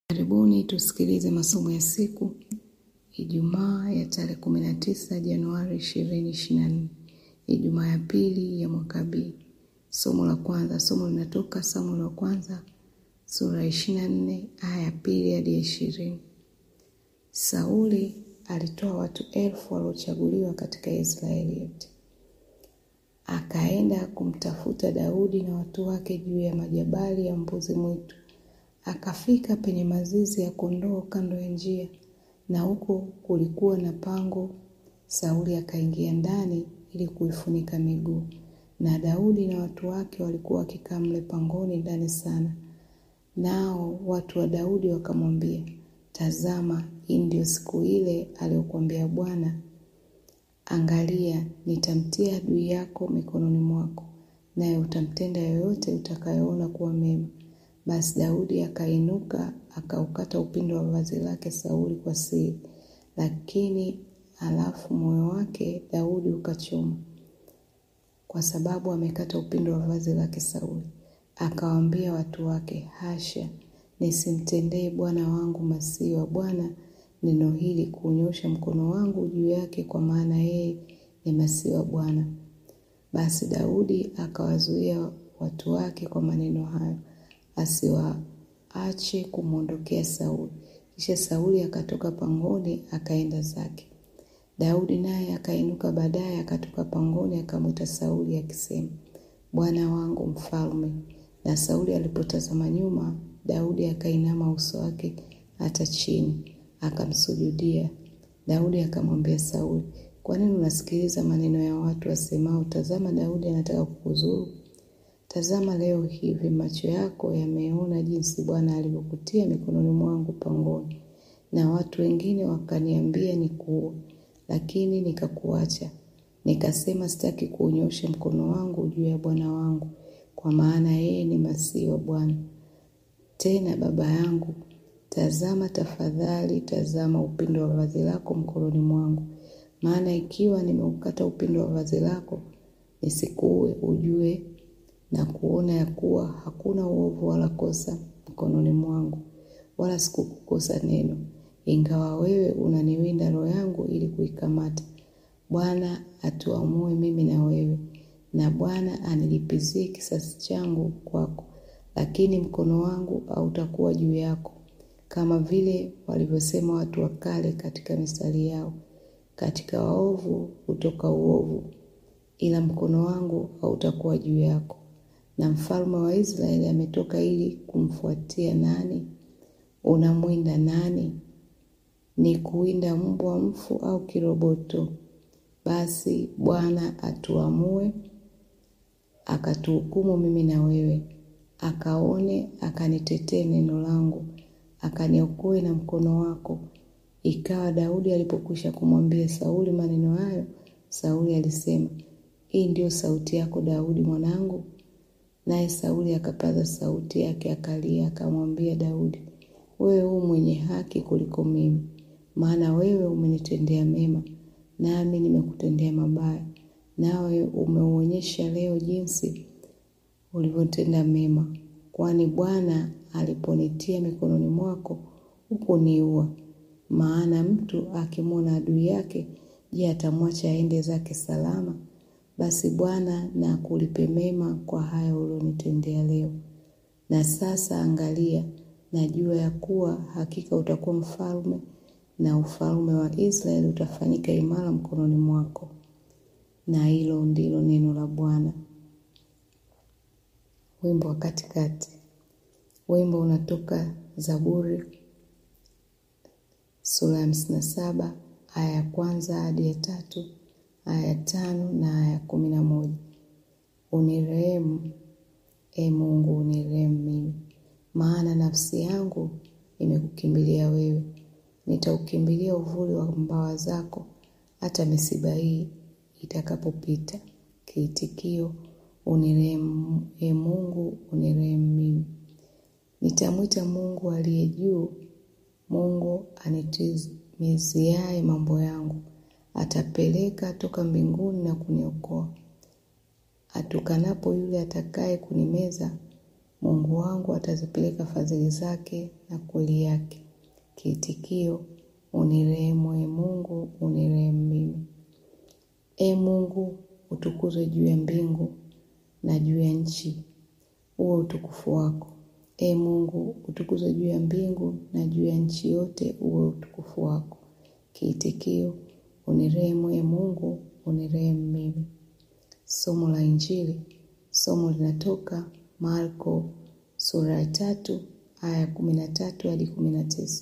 Karibuni tusikilize masomo ya siku Ijumaa ya tarehe kumi na tisa Januari ishirini ishirini na nne Ijumaa ya pili ya mwaka B. Somo la kwanza, somo linatoka Samueli wa kwanza sura ya ishirini na nne aya ya pili hadi ya ishirini. Sauli alitoa watu elfu waliochaguliwa katika Israeli yote, akaenda kumtafuta Daudi na watu wake juu ya majabali ya mbuzi mwitu akafika penye mazizi ya kondoo kando ya njia, na huko kulikuwa na pango. Sauli akaingia ndani ili kuifunika miguu, na Daudi na watu wake walikuwa wakikaa mle pangoni ndani sana. Nao watu wa Daudi wakamwambia, tazama, hii ndio siku ile aliyokuambia Bwana, angalia, nitamtia adui yako mikononi mwako, naye utamtenda yoyote utakayoona kuwa mema. Basi Daudi akainuka akaukata upindo wa vazi lake Sauli kwa siri, lakini halafu moyo wake Daudi ukachoma, kwa sababu amekata upindo wa vazi lake Sauli. Akawaambia watu wake, hasha, nisimtendee bwana wangu masihi wa Bwana neno hili, kuunyosha mkono wangu juu yake, kwa maana yeye ni masihi wa Bwana. Basi Daudi akawazuia watu wake kwa maneno hayo asiwaache kumwondokea Sauli. Kisha Sauli akatoka pangoni akaenda zake. Daudi naye akainuka baadaye, akatoka pangoni akamwita Sauli akisema, bwana wangu mfalme. Na Sauli alipotazama nyuma, Daudi akainama uso wake hata chini, akamsujudia. Daudi akamwambia Sauli, kwa nini unasikiliza maneno ya watu wasemao, tazama, Daudi anataka kukuzuru? Tazama leo hivi macho yako yameona jinsi Bwana alivyokutia mikononi mwangu pangoni, na watu wengine wakaniambia nikuue, lakini nikakuacha. Nikasema sitaki kuunyosha mkono wangu juu ya bwana wangu, kwa maana yeye ni masihi wa Bwana. Tena baba yangu, tazama tafadhali, tazama upindo wa vazi lako mkononi mwangu, maana ikiwa nimeukata upindo wa vazi lako nisikuue, ujue na kuona ya kuwa hakuna uovu wala kosa mkononi mwangu, wala sikukukosa neno, ingawa wewe unaniwinda roho yangu ili kuikamata. Bwana atuamue mimi na wewe, na Bwana anilipizie kisasi changu kwako, lakini mkono wangu hautakuwa juu yako, kama vile walivyosema watu wa kale katika mistari yao, katika waovu hutoka uovu, ila mkono wangu hautakuwa juu yako na mfalme wa Israeli ametoka ili kumfuatia nani? Unamwinda nani? Ni kuwinda mbwa mfu au kiroboto? Basi Bwana atuamue, akatuhukumu mimi na wewe, akaone, akanitetee neno langu, akaniokoe na mkono wako. Ikawa Daudi alipokwisha kumwambia Sauli maneno hayo, Sauli alisema, hii ndiyo sauti yako Daudi mwanangu? Naye Sauli akapaza sauti yake akalia, akamwambia Daudi, wewe u mwenye haki kuliko mimi, maana wewe umenitendea mema, nami nimekutendea mabaya, nawe umeuonyesha leo jinsi ulivyotenda mema. Kwani Bwana aliponitia mikononi mwako hukuniua. Maana mtu akimwona adui yake, je, atamwacha aende zake salama? Basi Bwana na akulipe mema kwa haya ulionitendea leo. Na sasa angalia, najua ya kuwa hakika utakuwa mfalme, na ufalme wa Israeli utafanyika imara mkononi mwako. Na hilo ndilo neno la Bwana. Wimbo wa katikati. Wimbo unatoka Zaburi sura ya hamsini na saba aya ya kwanza hadi ya tatu aya ya tano na aya ya kumi na moja. Unirehemu, e Mungu, unirehemu mimi, maana nafsi yangu imekukimbilia wewe. Nitaukimbilia uvuli wa mbawa zako, hata misiba hii itakapopita. Kiitikio: unirehemu, e Mungu, unirehemu mimi. Nitamwita Mungu aliye juu, Mungu anitimiziaye mambo yangu atapeleka toka mbinguni na kuniokoa. Atukanapo yule atakaye kunimeza, Mungu wangu atazipeleka fadhili zake na kweli yake. Kiitikio: unirehemu, e Mungu, unirehemu mimi. E Mungu, utukuzwe juu ya mbingu na juu ya nchi, uwe utukufu wako. E Mungu, utukuzwe juu ya mbingu na juu ya nchi yote, uwe utukufu wako. Kiitikio: unirehemu, e Mungu, unirehemu mimi. Somo la Injili. Somo linatoka Marko sura ya tatu aya kumi na tatu hadi kumi na tisa.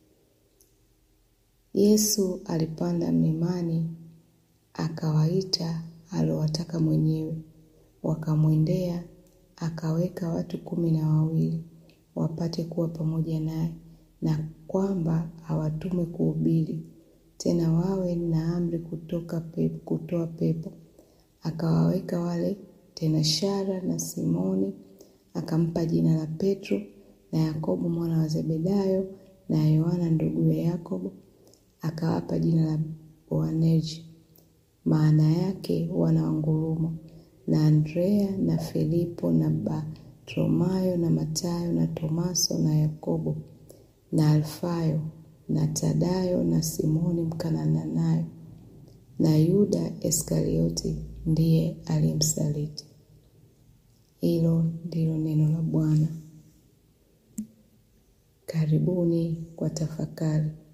Yesu alipanda mlimani akawaita aliowataka mwenyewe, wakamwendea, akaweka watu kumi na wawili wapate kuwa pamoja naye, na kwamba awatume kuhubiri, tena wawe na amri kutoka pepo, kutoa pepo. Akawaweka wale tenashara na Simoni, akampa jina la Petro na Yakobo mwana wa Zebedayo na Yohana nduguye Yakobo, akawapa jina la Boanerges, maana yake wana wa ngurumo, na Andrea na Filipo na Bartholomayo na Matayo na Tomaso na Yakobo na Alfayo na Tadayo na Simoni Mkananayo na Yuda Iskarioti ndiye aliyemsaliti. Hilo ndilo neno la Bwana. Karibuni kwa tafakari.